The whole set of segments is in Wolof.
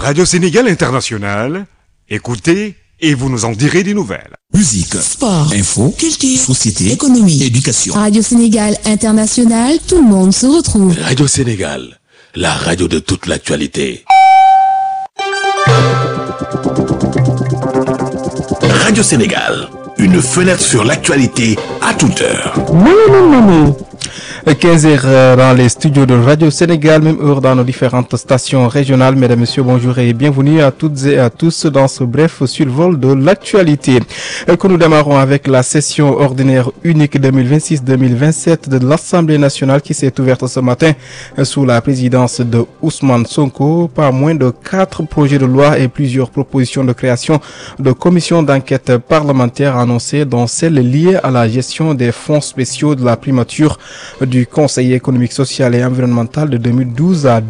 Radio Sénégal International, écoutez et vous nous en direz des nouvelles. Musique, Sport, info, culture, société, économie, éducation. Radio Sénégal International, tout le monde se retrouve. Radio Sénégal, la radio de toute l'actualité. Radio Sénégal, une fenêtre sur l'actualité à toute heure. 15h dans les studios de Radio Sénégal, même heure dans nos différentes stations régionales. Mesdames, Messieurs, bonjour et bienvenue à toutes et à tous dans ce bref survol de l'actualité. Que nous démarrons avec la session ordinaire unique 2026-2027 de l'Assemblée nationale qui s'est ouverte ce matin sous la présidence de Ousmane Sonko. Pas moins de quatre projets de loi et plusieurs propositions de création de commissions d'enquête parlementaires annoncées, dont celle liée à la gestion des fonds spéciaux de la primature du Conseil économique, social et environnemental de 2012 à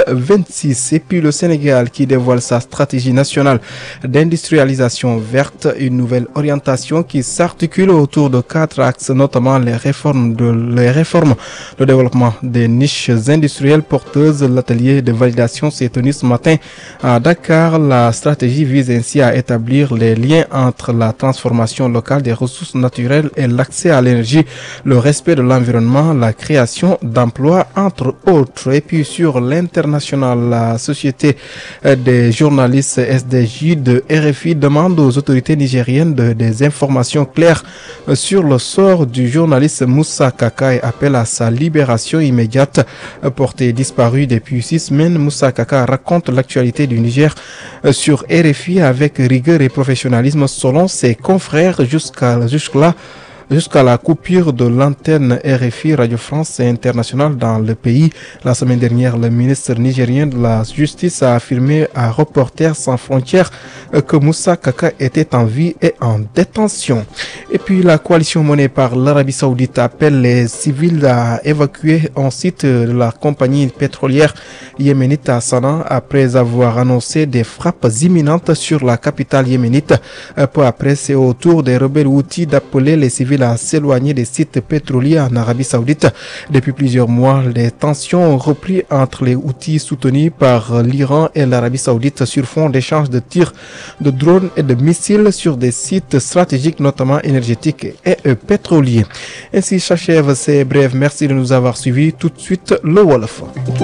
2026. Et puis le Sénégal qui dévoile sa stratégie nationale d'industrialisation verte, une nouvelle orientation qui s'articule autour de quatre axes, notamment les réformes de les réformes, le développement des niches industrielles porteuses. L'atelier de validation s'est tenu ce matin à Dakar. La stratégie vise ainsi à établir les liens entre la transformation locale des ressources naturelles et l'accès à l'énergie, le respect de l'environnement, la création d'emplois, entre autres. Et puis sur l'international, la Société des journalistes SDJ de RFI demande aux autorités nigériennes de, des informations claires sur le sort du journaliste Moussa Kaka et appelle à sa libération immédiate. Porté disparu depuis six semaines, Moussa Kaka raconte l'actualité du Niger sur RFI avec rigueur et professionnalisme selon ses confrères jusqu'à jusque-là jusqu'à la coupure de l'antenne RFI Radio France Internationale dans le pays. La semaine dernière, le ministre nigérien de la Justice a affirmé à Reporters sans frontières que Moussa Kaka était en vie et en détention. Et puis la coalition menée par l'Arabie Saoudite appelle les civils à évacuer un site de la compagnie pétrolière yéménite à Sanaa après avoir annoncé des frappes imminentes sur la capitale yéménite. Peu après, c'est au tour des rebelles outils d'appeler les civils à s'éloigner des sites pétroliers en Arabie Saoudite. Depuis plusieurs mois, les tensions ont repris entre les outils soutenus par l'Iran et l'Arabie Saoudite sur fond d'échanges de tirs de drones et de missiles sur des sites stratégiques, notamment énergétiques et pétroliers. Ainsi s'achève ces brèves. Merci de nous avoir suivis. Tout de suite, le Wolof.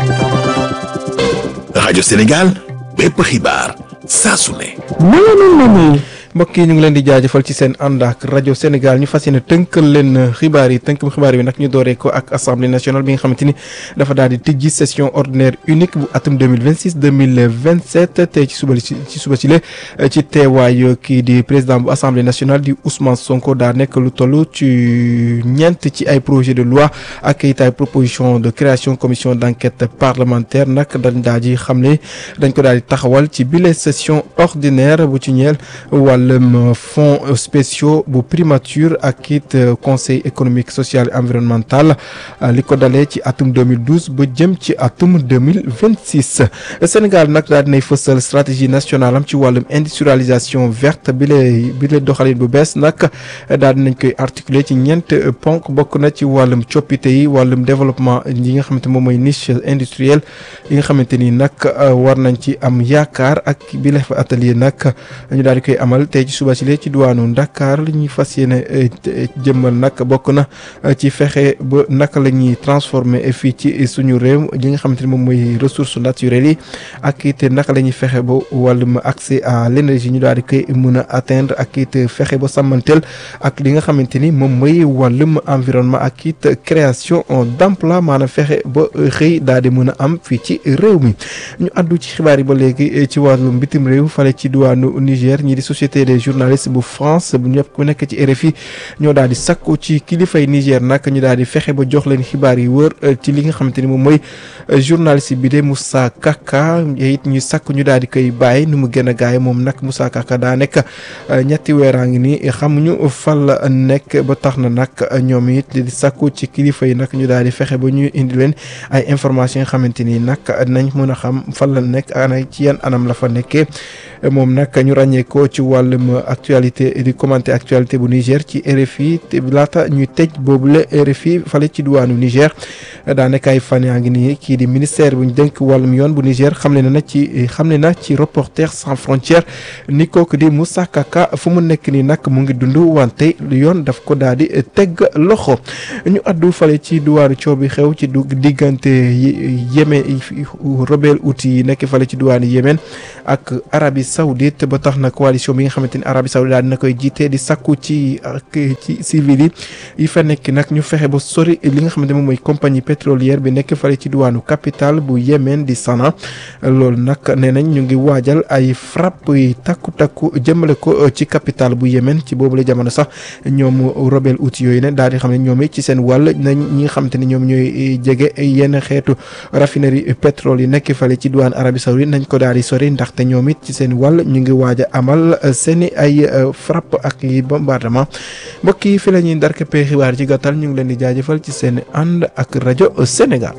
Radio Sénégal, bépp xibaar saa su ne. mbokk yi ñu ngi leen di jaajëfal ci seen ànd ak rajo Sénégal ñu fas yéene tënkal leen xibaar yi tënkam xibaar bi nag ñu dooree ko ak assemblée nationale bi nga xamante ni dafa daal di tijji session ordinaire unique bu atum 2026 2027 tey ci suba ci suba ci le ci teewaay kii di président bu assemblée nationale di Ousmane Sonko daa nekk lu toll ci ñeent ci ay projet de loi ak it ay proposition de création commission d' enquête parlementaire nag dañ daal di xamle dañ ko daal di taxawal ci bile session ordinaire bu ci ñeel wàllum fonds spéciaux bu primature ak it conseil économique social et environnemental li ko dalee ci atum 2012 ba jëm ci atum 2026 Sénégal nag daal dinay fësal stratégie nationale am ci wàllum industrialisation verte bi lay bi lay doxalin bu bees nag daal dinañ koy articuler ci ñeent ponk bokk na ci wàllum coppite yi wàllum développement yi nga xamante moom mooy niche industrielle yi nga xamante ni nag war nañ ci am yaakaar ak bi la fa atelier nag ñu daal di koy amal tey ci suba si lee ci diwaanu Dakar li ñuy fas yéene jëmmal nag bokk na ci fexe ba naka la ñuy transformer fii ci suñu réew li nga xamante ni moom mooy ressources naturelles yi ak it naka la ñuy fexe ba wàllum accès à l' énergie ñu daal di koy mën a atteindre ak it fexe ba sàmmanteel ak li nga xamante ni moom mooy wàllum environnement ak it création d' emploi maanaam fexe ba xëy daal di mën a am fii ci réew mi ñu àddu ci xibaar yi ba léegi ci wàllum bitim réew fale ci diwaanu Niger ñi di société des journalistes bu France bu ñëpp ku nekk ci RFI ñoo daal di sakku ci kilifay Niger nag ñu daal di fexe ba jox leen xibaar yi wër ci li nga xamante ni moom mooy journaliste bi de Moussa Kaka it ñu sakku ñu daal di koy bàyyi nu mu gën a gaay moom nag Moussa Kaka daa nekk ñetti weeraa ngi nii xamuñu fan la nekk ba tax na nag ñoom it di sakku ci kilifa yi nag ñu daal di fexe ba ñu indi leen ay information yoo xamante ni nag nañ mën a xam fan la nekk ana ci yan anam la fa nekkee moom nag ñu ràññee ko ci wàllum actualité di commenter actualité bu Niger ci RFI te laata ñuy tëj boobule RFI fale ci diwaanu Niger daanaka ay fan yaa ngi nii kii di ministère bu ñu dénk wàllum yoon bu Niger xamle na ci xamle na ci Reporters sans frontières ni kooku di Moussa Kaka fu mu nekk nii nag mu ngi dund wante yoon daf ko daal di teg loxo ñu addu fale ci diwaanu coow bi xew ci du diggante Yémen rebelle Houthi yi nekk fale ci diwaanu Yémen ak Arabie Saoudite ba tax na coalition bi nga xamante ni Arabie Saoudite daal dina koy jiite di sakku ci ak ci civil yi yi fa nekk nag ñu fexe ba sori li nga xamante moom mooy compagnie pétrolière bi nekk fale ci diwaanu capitale bu Yémen di Sanaa loolu nag nee nañ ñu ngi waajal ay frappe yi takku takku jëmale ko ci capitale bu Yémen ci boobu la jamono sax ñoom rebelle Houthi yooyu ne daal di xam ne ñoom it ci seen wàll nañ ñi nga xamante ni ñoom ñooy jege yenn xeetu raffinerie pétrole yi nekk fale ci diwaan Arabie Saoudite nañ ko daal di sori ndaxte ñoom it ci seen wàll ñu ngi waaj a amal seeni ay frappe ak yi bombardement mbokk yi fi la ñuy ndarkepe xibaar ci gàttal ñu ngi leen di jaajëfal ci seen ànd ak rajo Sénégal.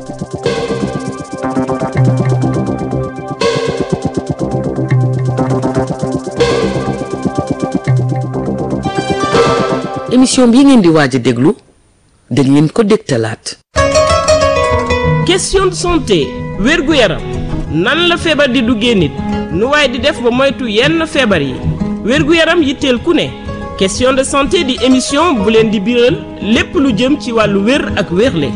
émission bii ngeen di waaj a déglu dañ leen ko dégtalaat. question de santé wérgu yaram nan la feebar di duggee nit nu waaye di def ba moytu yenn feebar yi wérgu yaram yitteel ku ne question de santé di émission bu leen di biral lépp lu jëm ci wàllu wér ak wérle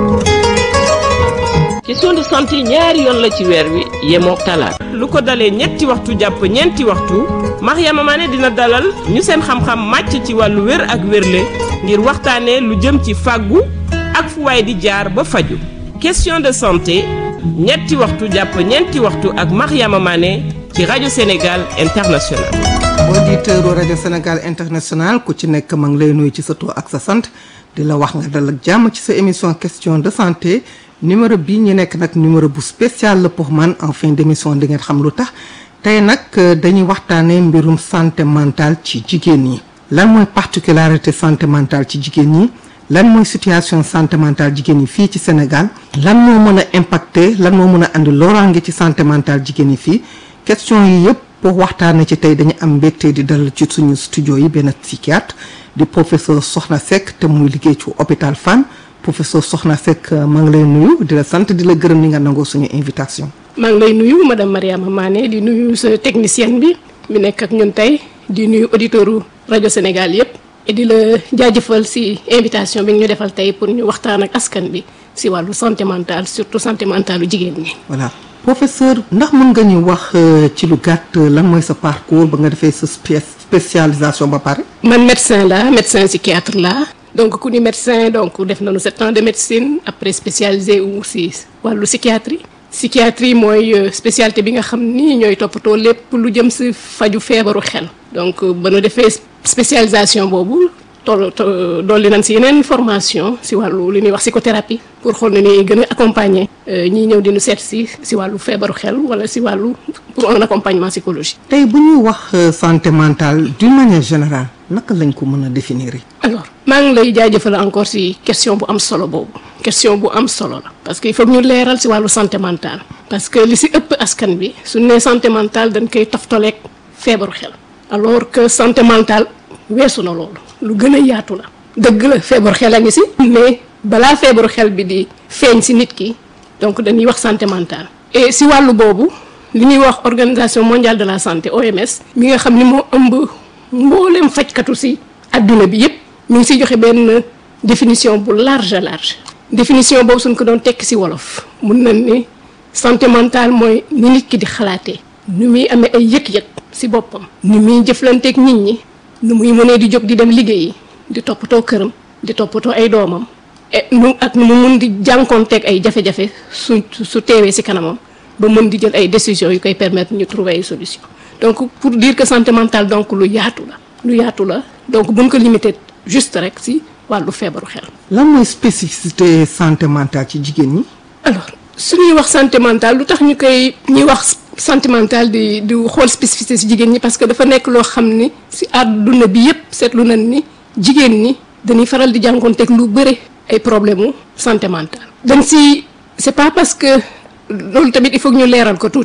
question de santé ñaari yoon la ci weer wi yemook talaat lu ko dalee ñetti waxtu jàpp ñeenti waxtu Mariama Mané dina dalal ñu seen xam-xam màcc ci wàllu wér ak wérle ngir waxtaanee lu jëm ci fàggu ak fu waay di jaar ba faju question de santé ñetti waxtu jàpp ñeenti waxtu ak Mariama Mané ci rajo Sénégal International auditeur rajo Sénégal International ku ci nekk ma ngi lay nuyu ci sa tur ak sa sant di la wax nga dal ak jàmm ci sa émission question de santé numéro bii ñu nekk nag numéro bu spécial la pour man en fin d'émission di ngeen xam lu tax tey nag dañuy waxtaanee mbirum santé mentale ci jigéen ñi lan mooy particularité santé mentale ci jigéen ñi lan mooy situation santé mentale jigéen ñi fii ci Sénégal lan moo mën a impacter lan moo mën a andi loraange ci santé mentale jigéen ñi fii question yi yëpp pour waxtaanee ci tey dañu am mbégte di dal ci suñu studio yi benn psychiatre di professeur Soxna Seck te muy liggéey ci hôpital Fann professeur Soxna Seck maa ngi lay nuyu di la sant di la gërëm ni nga nangoo suñu invitation. maa ngi lay nuyu madame Mariama Mané di nuyu sa technicienne bi mi nekk ak ñun tey di nuyu auditeuru rajo Sénégal yëpp et di la jaajëfal si invitation bi ñu defal tey pour ñu waxtaan ak askan bi si wàllu santé mentale surtout santé mentale lu jigéen ñi. voilà professeur ndax mën nga ñu wax ci lu gàtt lan mooy sa parcours ba nga defee sa spécialisation ba pare. man médecin la médecin psychiatre la donc ku ni médecin donc def nañu sept ans de médecine après spécialisé wu si wàllu psychiatrie. psychiatrie mooy spécialité bi nga xam ni ñooy toppatoo lépp lu jëm si faju feebaru xel donc ba nu defee spécialisation boobu toll dolli nañ si yeneen formation si wàllu li ñuy wax psychothérapie pour xool ne ni gën a accompagner ñiy ñëw di nu seet si si wàllu feebaru xel wala si wàllu pour un accompagnement psychologique. tey bu ñuy wax santé mentale d'une manière générale naka lañ ko mën a définir. alors maa ngi lay jaajëfal encore si question bu am solo boobu. question bu am solo la parce que il faut ñu leeral ci wàllu santé mentale parce que li ci ëpp askan bi suñu nee santé mentale dañ koy toftaleeg feebaru xel alors que santé mentale weesu na loolu lu gën a yaatu la dëgg la feebaru xel a ngi ci mais balaa feebaru xel bi di feeñ ci nit ki donc dañuy wax santé mentale et ci wàllu boobu li ñuy wax organisation mondiale de la santé OMS mi nga xam ni moo ëmb mbooleem fajkatu ci adduna bi yépp mi ngi ciy joxe benn définition bu large large définition boobu suñ ko doon tekki ci wolof mun nañ ni santé mentale mooy ni nit ki di xalaatee nu muy amee ay yëg-yëg ci boppam ni muy jëflanteeg nit ñi nu muy mënee di jóg di dem liggéeyi di toppatoo këram di toppatoo ay doomam et nu ak nu mu mun di jànkoonteeg ay jafe-jafe su su teewee ci kanamam ba mën di jël ay décisions yu koy permettre ñu trouver ay solutions donc pour dire que santé mentale donc lu yaatu la lu yaatu la donc buñ ko limité juste rek ci wàllu feebaru xel. lan mooy spécificité santé mentale ci jigéen ñi. alors su ñuy wax santé mentale lu tax ñu koy ñuy wax santé mentale di di xool spécificité ci jigéen ñi parce que dafa nekk loo xam ni ci àdduna bi yépp seetlu nañ ni jigéen ñi dañuy faral di jànkoonteeg lu bëre ay problème mu santé mentale. dañ ci c'est pas parce que loolu tamit il faut que ñu leeral ko tuuti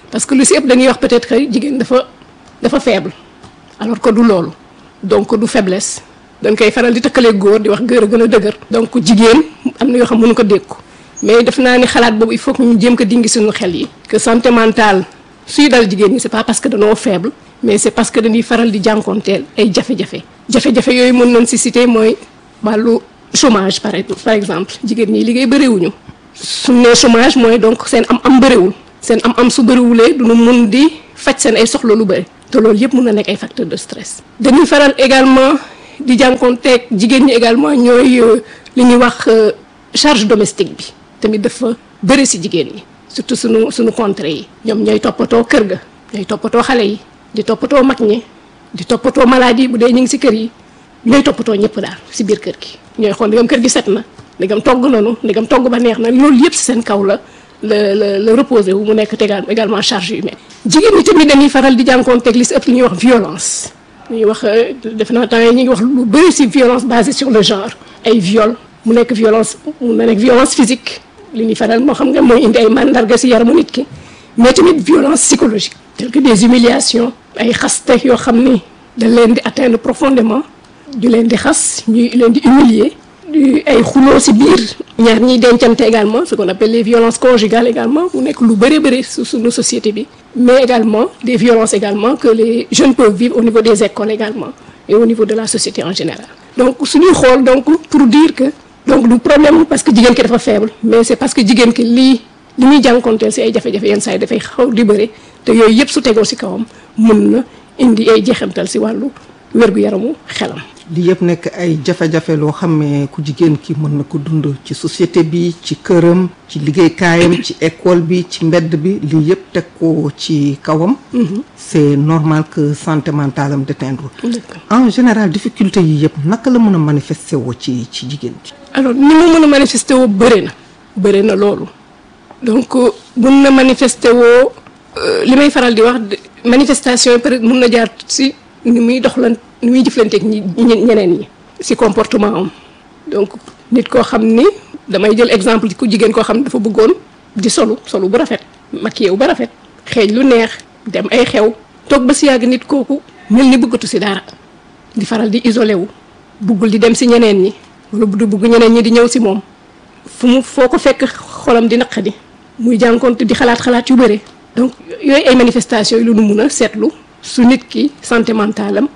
parce que lu si ëpp dañuy wax peut-être que jigéen dafa dafa faible alors que du loolu donc du faiblesse dañ koy faral di tëkkalee góor di wax góor a gën a dëgër donc jigéen am na yoo xam mënu ko dékku mais def naa ni xalaat boobu il faut que ñu jéem ko dingi suñu xel yi que santé mentale suy dal jigéen ñi c'est pas parce que dañoo faible mais c'est parce que dañuy faral di jànkoonteel ay jafe-jafe jafe-jafe yooyu mën nañ si citer mooy wàllu chômage par par exemple jigéen ñi liggéey bëriwuñu su nee chômage mooy donc seen am am bëriwul seen am am su bëriwulee duñu mun di faj seen ay soxla lu bëri te loolu yëpp mun na nekk ay facteurs de stress dañuy faral également di jànkoonteeg jigéen ñi également ñooy li ñuy wax charge domestique bi tamit dafa bëri si jigéen ñi surtout suñu suñu contrées yi ñoom ñooy toppatoo kër ga ñooy toppatoo xale yi di toppatoo mag ñi di toppatoo maladie bu dee ñu ngi si kër yi ñooy toppatoo ñëpp daal si biir kër gi ñooy xool ndigam kër gi set na ndigam togg nanu ndigam togg ba neex na loolu yëpp si seen kaw la la la la reposé wu mu nekk tegal également charge humaine jigéen ñi tamit dañuy faral di jànkoonteeg li si ëpp li ñuy wax violence ñuy wax def naa temps yi ñu ngi wax lu bëri si violence basée sur le genre ay viol mu nekk violence mu na nekk violence physique li ñuy faral moo xam nga mooy indi ay mandarga si yaramu nit ki mais tamit violence psychologique telle que des humiliations ay xaste yoo xam ni da leen di atteindre profondément ñu leen di xas ñu leen di humilier di ay xuloo si biir ñaar ñiy dencante également ce qu'on appelle les violences conjugales également mu nekk lu bëri bëri su suñu société bi mais également des violences également que les jeunes peuvent vivre au niveau des écoles également et au niveau de la société en général donc suñuy xool donc pour dire que donc du problème parce que jigéen ki dafa faible mais c'est parce que jigéen ki lii li muy jànkonteel si ay jafe-jafe yenn saa yi dafay xaw di bëri te yooyu yëpp su tegoo si kawam mun na indi ay jeexantal si wàllu wér-gu-yaramu xelam li yëpp nekk ay jafe-jafe loo xam ne ku jigéen ki mën na ko dund ci société bi ci këram ci liggéeykaayam ci école bi ci mbedd bi lii yëpp teg ko ci kawam c'est normal que santé mentale am déteindre en général difficulté yi yëpp naka la mën a manifester woo ci ci jigéen ji alors ni mu mën a manifester woo bëri na bëri na loolu donc mun na manifester woo li may faral di wax manifestation yi peut-être mun na jaar si ni muy doxlan ni muy jëflanteeg ñi ñeneen ñi si comportement am donc nit koo xam ni damay jël exemple ku jigéen koo xam ne dafa bëggoon di solu solu bu rafet maquillé wu ba rafet xeeñ lu neex dem ay xew toog ba si yàgg nit kooku mel ni bëggatu si dara di faral di isolé wu buggul di dem si ñeneen ñi wala du bugg ñeneen ñi di ñëw si moom fu mu foo ko fekk xolam di naqadi muy jànkoonte di xalaat xalaat yu bëre donc yooyu ay manifestations yi lu nu mun a seetlu su nit ki santé mentale am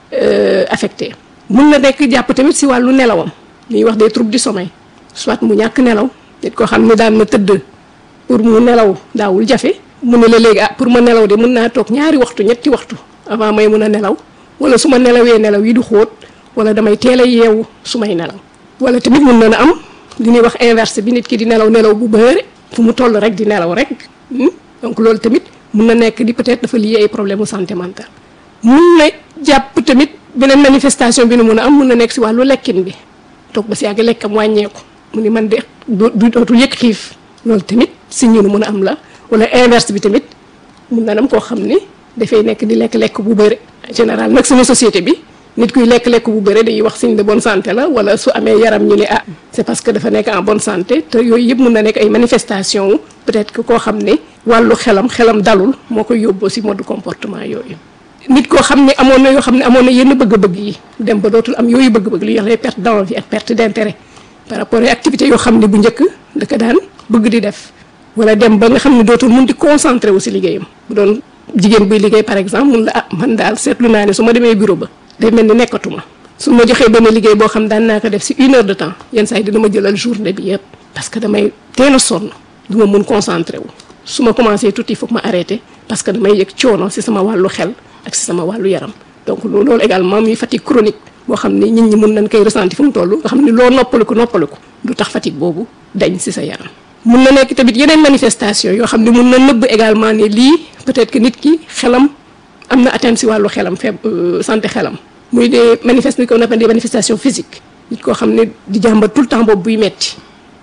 affecté mun na nekk jàpp tamit si wàllu nelawam li ñuy wax des troubles du sommeil soit mu ñàkk nelaw nit koo xam ne daan na tëdd pour mu nelaw daawul jafe mu ne la léegi ah pour ma nelaw de mun naa toog ñaari waxtu ñetti waxtu avant may mun a nelaw wala su ma nelawee nelaw yi du xóot wala damay teel a yeewu su may nelaw wala tamit mun na na am li ñuy wax inverse bi nit ki di nelaw nelaw bu bëre fu mu toll rek di nelaw rek donc loolu tamit mun na nekk di peut-être dafa lié ay problème mu santé mentale mun na jàpp tamit beneen manifestation bi nu mun a am mun na nekk si wàllu lekkin bi toog ba si yàgg lekkam wàññeeku mu ni man de du dootu yëg xiif loolu tamit si ñu nu mun a am la wala inverse bi tamit mun na am koo xam ni dafay nekk di lekk-lekk bu bëri général nag sama société bi nit kuy lekk-lekk bu bëri dañuy wax signe de bonne santé la wala su amee yaram ñu ne ah c'est parce que dafa nekk en bonne santé te yooyu yëpp mun na nekk ay manifestation wu peut-être que koo xam ne wàllu xelam xelam dalul moo koy yóbboo si mode comportement yooyu nit koo xam ne amoon na yoo xam ne amoon na yenn bëgg-bëgg yi dem ba dootul am yooyu bëgg-bëgg li ñuy wax les pertes d'envie ak perte d'intérêt par rapport ak activités yoo xam ne bu njëkk da ko daan bëgg di def wala dem ba nga xam ne dootul mun di concentré wu si liggéeyam bu doon jigéen buy liggéey par exemple mun la ah man daal seetlu naa ne su ma demee bureau ba day mel ni nekkatuma su ma joxee benn liggéey boo xam daan naa ko def si une heure de temps yenn saa yi dina ma jëlal journée bi yëpp parce que damay teel a sonn du ma mun concentré wu su ma commencé tuuti il faut que ma arrêté parce que damay yëg coono si sama wàllu xel ak si sama wàllu yaram donc loolu également muy fatigue chronique boo xam ni nit ñi mun nañ koy ressentir fu mu toll nga xam ni loo noppaliku noppaliku du tax fatigue boobu dañ si sa yaram. mun na nekk tamit yeneen manifestation yoo xam ne mun na nëbb également ne lii peut-être que nit ki xelam am na atteinte si wàllu xelam feeb santé xelam. muy des manifest qu'on appelle des manifestations physiques nit koo xam ne di jàmbat tout le temps boobu buy metti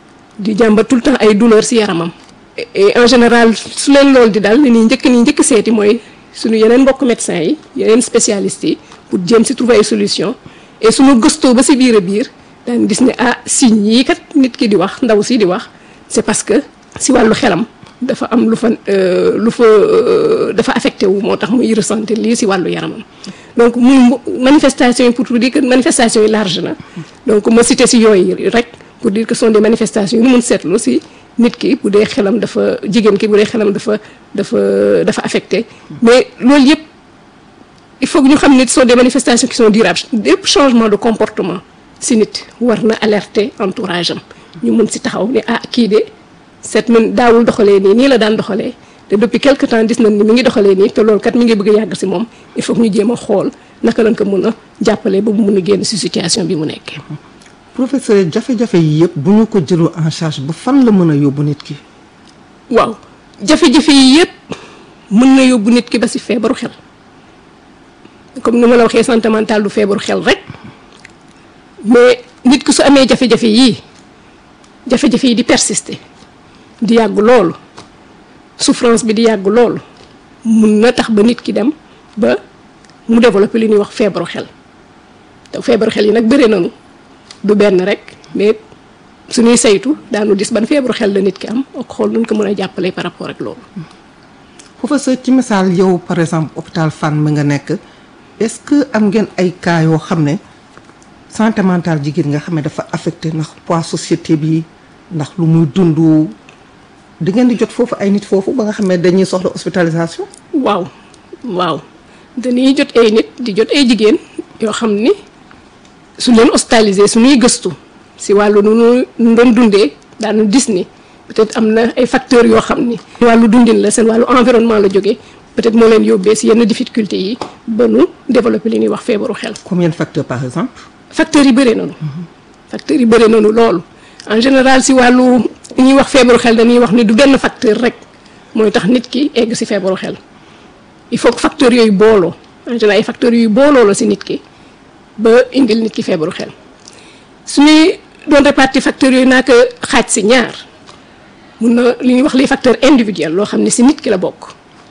di jàmbat tout le temps ay douleur si yaramam. et en général su leen loolu di dal ni ñuy njëkk ni njëkk seeti mooy suñu yeneen mbokk médecins yi yeneen spécialistes yi pour jéem si trouver ay solution et suñu gëstoo ba si biir a biir daan gis ne ah signes yii kat nit ki di wax ndaw si di wax c'est parce que si wàllu xelam dafa am lu fa euh, lu fa euh, dafa affecté wu moo tax muy ressentir lii si wàllu yaramam donc muy mu- manifestation yi pour dire que manifestation yi large na donc ma cité si yooyu rek pour dire que ce sont des manifestations yu ñu mun seetlu si nit ki bu dee xelam dafa jigéen ki bu dee xelam dafa dafa dafa affecté mais loolu yëpp il faut que ñu xam ne ce sont des manifestations qui sont durables lépp changement de comportement si nit war na alerter entourage am ñu mun si taxaw ne ah kii de seet man daawul doxalee nii nii la daan doxalee te depuis quelque temps gis nañ ni mi ngi doxalee nii te loolu kat mi ngi bëgg a yàgg si moom il faut que ñu jéem a xool naka lañ ko mën a jàppale ba mu mun a génn si situation bi mu nekkee. professeur jafe-jafe yi yëpp bu ñu ko jëloo en charge ba fan la mën a yóbbu nit ki. waaw jafe-jafe yi yëpp mën na yóbbu nit ki ba si feebaru xel comme ni ma la waxee santé mentale du feebaru xel rek mais nit ki su amee jafe-jafe yii jafe-jafe yi di persister di yàgg loolu souffrance bi di yàgg loolu mun na tax ba nit ki dem ba mu développer li ñuy wax feebaru xel te feebaru xel yi nag bëri nañu du benn rek mais suñuy saytu daanu gis ban feebaru xel la nit ki am ak xool nuñ ko mën a jàppale par rapport ak loolu. professeur ci misaal yow par exemple hôpital Fann mi nga nekk est-ce que am ngeen ay cas yoo xam ne santé mentale jigéen nga xam ne dafa affecté ndax poids société bi ndax lu muy dund di ngeen di jot foofu ay nit foofu ba nga xam ne dañuy soxla hospitalisation. waaw waaw dañuy jot ay nit di jot ay jigéen yoo xam ni su leen hospitalisé suñuy gëstu si wàllu nu nu doon dundee daanu gis ni peut-être am na ay facteurs yoo xam ni wàllu dundin la seen wàllu environnement la jógee peut-être moo leen yóbbee si yenn difficultés yi ba nu développer li ñuy wax feebaru xel combien de facteurs par exemple. facteurs yi bëree nañu facteurs yi bëree nañu loolu en général si wàllu li ñuy wax feebaru xel dañuy wax ni du benn facteur rek mooy tax nit ki egg si feebaru xel il faut que facteurs yooyu booloo en général ay facteurs yooyu booloo la si nit ki ba indil nit ki feebaru xel suñuy doon répartir facteurs yooyu naa ko xaaj si ñaar mun na li ñuy wax les facteurs individuels loo xam ne si nit ki la bokk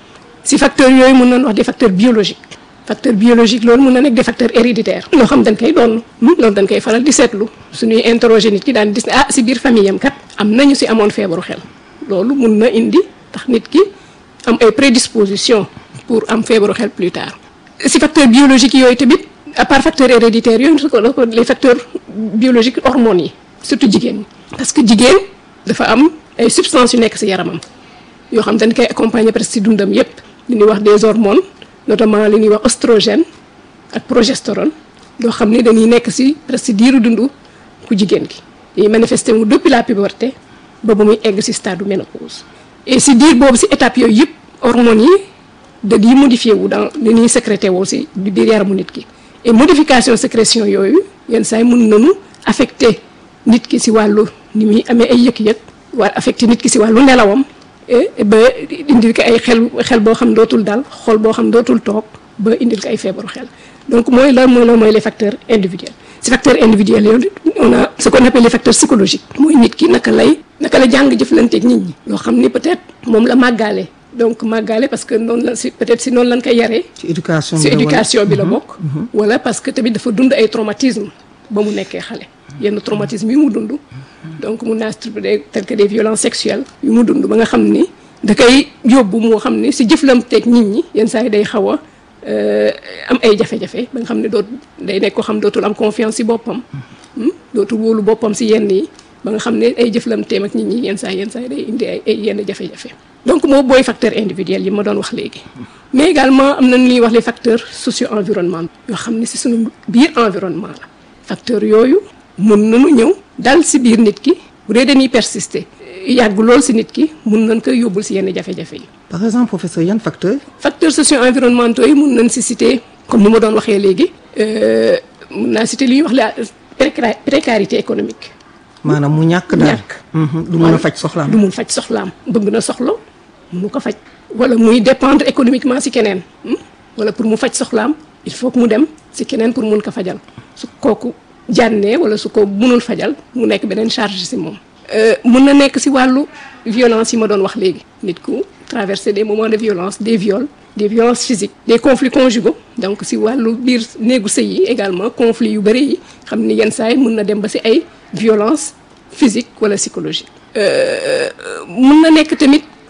si facteurs yooyu mun nañu wax des facteurs biologiques facteur biologique loolu mun na nekk des facteurs héréditaires loo xam dañ koy doon loolu dañ koy faral di seetlu suñuy interroger nit ki daan gis ne ah si biir famille am kat am nañu si amoon feebaru xel loolu mun na indi tax nit ki am ay prédisposition pour am feebaru xel plus tard si facteur biologique yooyu tamit à part facteur héréditaire yooyu su ko les facteurs biologiques hormones yi surtout jigéen ñi parce que jigéen dafa am ay substances yu nekk si yaramam yoo xam dañ koy accompagner presque si dundam yépp li ñuy wax des hormones notamment li ñuy wax oestrogène ak progestérone yoo xam ni dañuy nekk si presque diiru dundu ku jigéen gi dañuy manifester mu depuis la puberté ba ba muy egg si stade ménopause et si diir boobu si étape yooyu yëpp hormones yi dañuy modifié wu dans li ñuy sécrété woo si biir yaramu nit ki et modification sécrétion yooyu yenn saa yi mun nañu affecté nit ki si wàllu ni muy amee ay yëg-yëg war affecté nit ki si wàllu nelawam ba indil ko ay xel xel boo xam dootul dal xol boo xam dootul toog ba indil ko ay feebaru xel donc mooy la mooy la mooy les facteurs individuels si facteurs individuels yooyu on a ce qu'on appelle les facteurs psychologiques mooy nit ki naka lay naka la jàng jëflanteeg nit ñi yoo xam ni peut-être moom la màggaale donc màggaale parce que noonu la si peut-être si noonu lañ koy yaree ci éducation bi si la wala- éducation bi la bokk wala parce que tamit dafa dund ay traumatisme ba mu nekkee xale yenn traumatisme yi mu dund donc mun naa structuré tel que des violences sexuelles yu mu dund ba nga xam ni da koy yóbbu moo xam ni si jëflanteeg nit ñi yenn saa yi day xaw a euh, am ay jafe-jafe ba nga xam ne doot day nekk ko xam dootul am confiance si boppam hmm, dootul wóolu boppam si yenn yi ba nga xam ne ay jëflanteem ak nit ñi yenn saa yi yenn saa yi day indi ay ay yenn jafe-jafe donc moo booy facteur individuel yi ma doon wax léegi mais également am na lu ñuy wax les facteurs socio-environnementaux yoo xam ne si suñu biir environnement la facteurs yooyu mun nañu ñëw dal si biir nit ki bu dee dañuy persister yàgg lool si nit ki mun nañ koy yóbbul si yenn jafe-jafe yi par exemple professeur yan facteur facteurs socio-environnementaux yi mun nañ si citer comme ni ma doon waxee léegi euh, mun naa citer li ñuy wax la préca- précarité économique maanaam mu ñàkk daal ñàkk. Mhm, du mën a faj soxlaam du mun faj soxlaam bëgg na soxla munu ko faj wala muy dépendre économiquement si keneen hmm? wala pour mu faj soxlaam il faut que mu dem si keneen pour mun ko fajal su kooku jànnee wala su ko munul fajal mu nekk beneen charge si moom Euh, mun na nekk si wàllu violence yi ma doon wax léegi nit ku traverser des moments de violence des viols des violences physiques des conflits conjugaux donc si wàllu biir néegu sëy yi également conflits yu bëri yi xam ni yenn saa yi mun na dem ba si ay violence physique wala psychologique mun na nekk tamit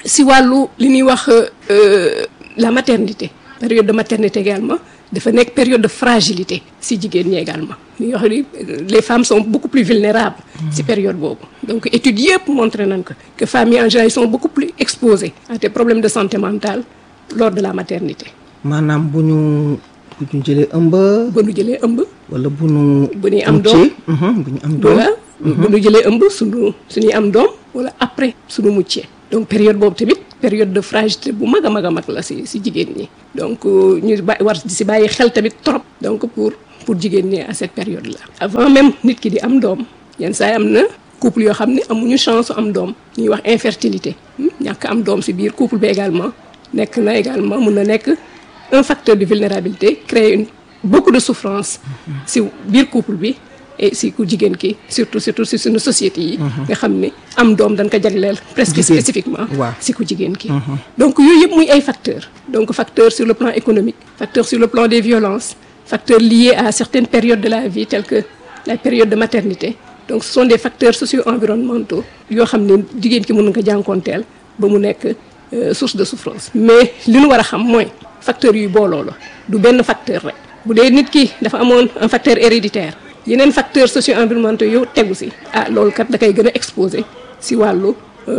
si wàllu li ñuy wax la maternité période de maternité également dafa nekk période de fragilité si jigéen ñi également li ñuy wax ni les femmes sont beaucoup plus vulnérables si période boobu donc études yëpp montré nañ ko que femmes yi en général sont beaucoup plus exposées à des problèmes de santé mentale lors de la maternité maanaam bu ñu bu ñu jëlee ëmb. bu ñu jëlee ëmb. wala bu ñu. bu ñuy am doom bu ñu am doom. voilà bu ñu jëlee ëmb suñu suñuy am doom wala après suñu muccee donc période boobu tamit période de fragilité bu mag a mag a mag la si si jigéen ñi donc ñu ba war di si bàyyi xel tamit trop donc pour pour jigéen ñi à cette période là avant même nit ki di am doom yenn saa yi am na couple yoo xam ne amuñu chance am doom ñuy wax infertilité ñàkk am doom si biir couple bi également nekk na également mun na nekk un facteur de vulnérabilité créer une beaucoup de souffrance si biir couple bi et si ku jigéen ki surtout surtout si suñu société yi nga xam ne am doom dañ ko jagleel presque spécifiquement si ku jigéen ki donc yooyu yëpp muy ay facteurs donc facteurs sur le plan économique facteurs sur le plan des violences facteurs liés à certaines périodes de la vie telles que la période de maternité donc ce sont des facteurs socio-environnementaux yoo xam ne jigéen ki mën nga ko jànkoonteel ba mu nekk source de souffrance mais li ñu war a xam mooy facteurs yuy booloo la du benn facteur rek bu dee nit ki dafa amoon un facteur héréditaire yeneen facteurs socio-environnementaux yow tegu si ah loolu kat da koy gën a exposé si wàllu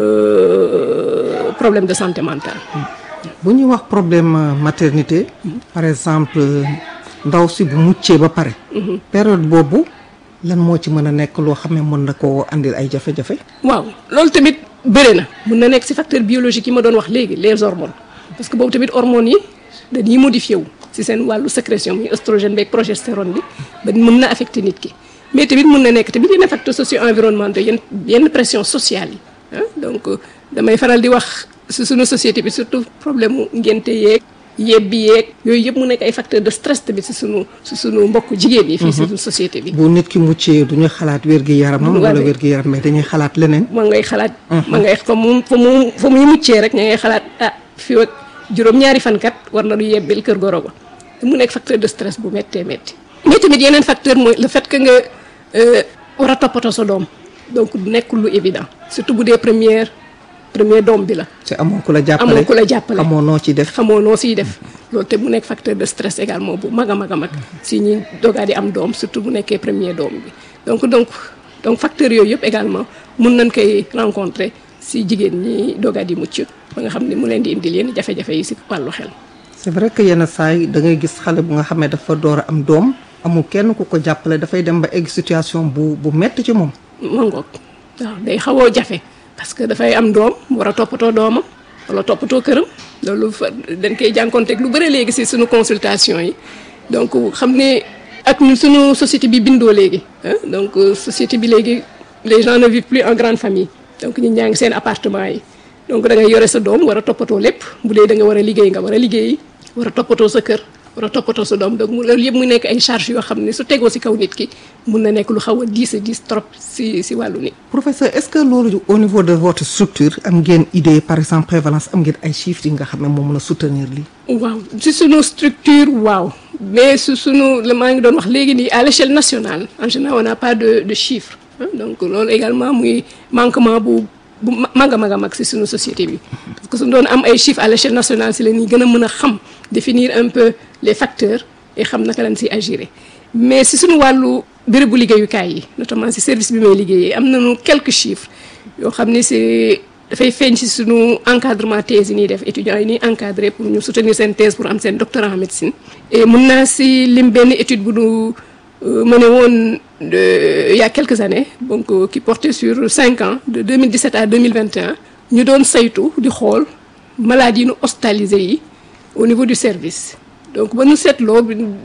problème de santé mentale. bu ñuy wax problème maternité. par exemple ndaw si bu muccee ba pare. période boobu lan moo ci mën a nekk loo xam ne mën na koo andil ay jafe-jafe. waaw loolu tamit bëri na mun na nekk si facteur biologique yi ma doon wax léegi les hormones parce que boobu tamit hormones yi dañuy modifié wu. si seen wàllu sécrétion muy oestrogène beeg progestérone bi ba mën na affecté nit ki mais tamit mën na nekk tamit yenn facteurs socio-environnementaux yenn yenn pression sociale yi ah donc damay faral di wax si suñu société bi surtout problème mu ngénte yeeg yebbi yeeg yooyu yëpp mu nekk ay facteurs de stress tamit si suñu si suñu mbokk jigéen yi fii si suñu société bi bu nit ki muccee du ñu xalaat wér-gi-yaramam wala wér-gi-yaram mais dañuy xalaat leneen ma ngay xalaat ma ngay fa mu fa mu fa muy muccee rek ña ngay xalaat ah fii ak juróom-ñaari fankat war na du yebbil kër goro ba mu nekk facteur de stress bu méttee métti mais tamit yeneen facteur mooy le fait que nga war a toppatoo sa doom donc nekkul lu évident surtout bu dee première premier doom bi la. te amoo ku la jàppale amoo ku la jàppale xamoo noo ciy def. xamoo noo siy def loolu te mu nekk facteur de stress également bu mag a mag a mag si ñi dogaa di am doom surtout bu nekkee premier doom bi donc donc donc facteurs yooyu yëpp également mun nañ koy rencontrer si jigéen ñi dogaa di mucc ba nga xam ne mu leen di indil yenn jafe-jafe yi si wàllu xel. c'est vrai que yenn saa yi da ngay gis xale bu nga xam ne dafa door a am doom amul kenn ku ko jàppale dafay dem ba egg situation bu bu metti ci moom. mangoog waaw day xawoo jafe parce que dafay am doom war a toppatoo doomam wala toppatoo këram loolu fa dañ koy jànkonteeg lu bëri léegi si suñu consultation yi donc xam ne ak ñu suñu société bi bindoo léegi donc société bi léegi les gens ne vivent plus en grande famille donc ñi ñaa ngi seen appartement yi donc da ngay yore sa doom war a toppatoo lépp bu dee da nga war a liggéey nga war a liggéey war a toppatoo sa kër war a toppatoo sa doom donc mu loolu yëpp mu nekk ay charges yoo xam ne su tegoo si kaw nit ki mun na nekk lu xaw a diis a diis trop si si wàllu nit. professeur est-ce que loolu au niveau de votre structure am ngeen idée par exemple prévalence am ngeen ay chiffres yi nga xam ne moo mën a soutenir lii. waaw si sunu structure waaw mais su sunu la maa ngi doon wax léegi nii à l'échelle nationale en général on n'a pas de de chiffres donc loolu également muy manquement bu. bu mag a mag a mag si suñu société bi parce que suñu doon am ay chiffres à l'échelle nationale si la ñuy gën a mën a xam définir un peu les facteurs et xam naka lañ si agir mais si suñu wàllu bérébu liggéeyukaay yi notamment si service bi may liggéeyee am nañu quelques chiffres yoo xam ne c'est dafay feeñ si suñu encadrement thèse yi ñuy def étudiants yi ñuy encadré pour ñu soutenir seen thèse pour am seen doctorat en médecine et mun naa si lim benn étude bu nu mené woon il y a quelques années donc qui portait sur cinq ans de 2017 à 2021 ñu doon saytu di xool maladies yi ñu hospitalisé yi au niveau du service donc ba ñu seetloo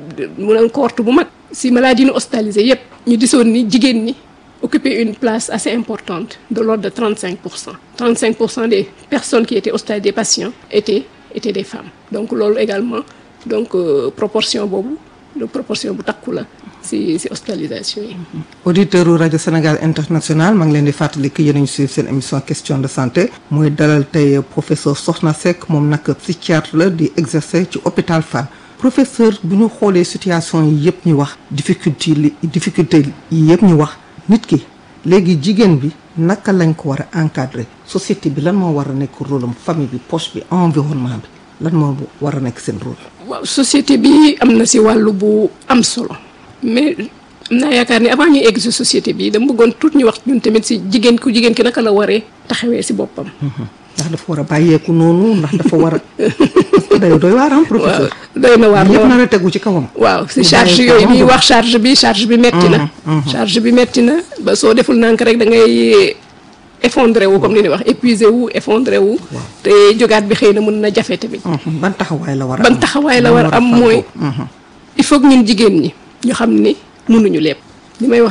mu ne cohorte bu mag si maladies yi ñu hospitalisé yépp ñu gisoon ni jigéen ñi occuper une place assez importante de l'ordre de 35 pour cent 35 pour cent des personnes qui étaient hospitalisées des patients étaient étaient des femmes donc loolu également donc proportion boobu de proportion bu takku la ci ci hospitalisation yi. auditeur u rajo Sénégal international maa ngi leen di fàttali que yéen a ngi suivre seen émission question de santé muy dalal tey professeur Sokhna Seck moom nag psychiatre la di exercer ci hôpital Fann professeur bu ñu xoolee situation yi yëpp ñu wax difficulté li difficulté yi yëpp ñu wax nit ki léegi jigéen bi naka lañ ko war a encadrer société bi lan moo war a nekk rôle am famille bi poche bi environnement bi lan moo war a nekk seen rôle. waaw société bi am na si wàllu bu am solo mais am naa yaakaar ni avant ñuy egg si société bi dama bëggoon tout ñu wax ñun tamit si jigéen ku jigéen ki naka la waree taxawee si boppam. ndax dafa war a bàyyeeku noonu ndax dafa war a parce que day doy waar am professeur. doy na waar yëpp nar a tegu ci kawam. waaw si Mu charge bàyyi yooyu ko ñuy moom. wax charge bi charge bi metti na. charge bi metti na ba soo deful nank rek da ngay effondré wu comme ni ñuy wax épuisé wu effondré wu. te jógaat bi xëy na mën na jafe tamit. Mhm. ban taxawaay la war a am ban taxawaay la war a am fàggoo. mooy. Mhm. il faut que ñun jigéen ñi ñu xam ni mënuñu lépp li may wax